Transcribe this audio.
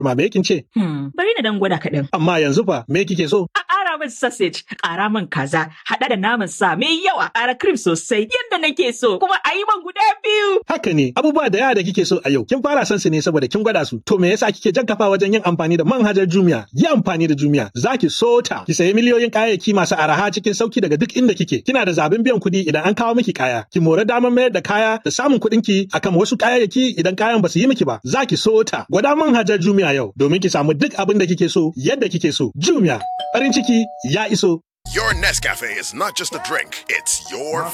Ma me kin ce? Hmm, bari na dan gwada kaɗan. Amma yanzu fa me kike so? A ƙara min sausage, ƙara min kaza, haɗa da naman sa mai yawa, ƙara cream sosai yadda nake so, kuma a yi man guda biyu. Haka ne, abubuwa da yawa da kike so a yau, kin fara son su ne saboda kin gwada su. To me yasa kike jan kafa wajen yin amfani da manhajar Jumia? Yi amfani da Jumia, za ki so ta. Ki sayi miliyoyin kayayyaki masu araha cikin sauki daga duk inda kike. Kina da zaɓin biyan kuɗi idan an kawo miki kaya. Ki more damar mayar da kaya da samun kuɗin ki akan wasu kayayyaki idan kayan ba su yi miki ba. Za ki so ta. Gwada manhajar Jumia yau domin ki samu duk abin da kike so yadda kike so. Jumia, farin ciki ya iso. Your Nescafe is not just a drink, it's your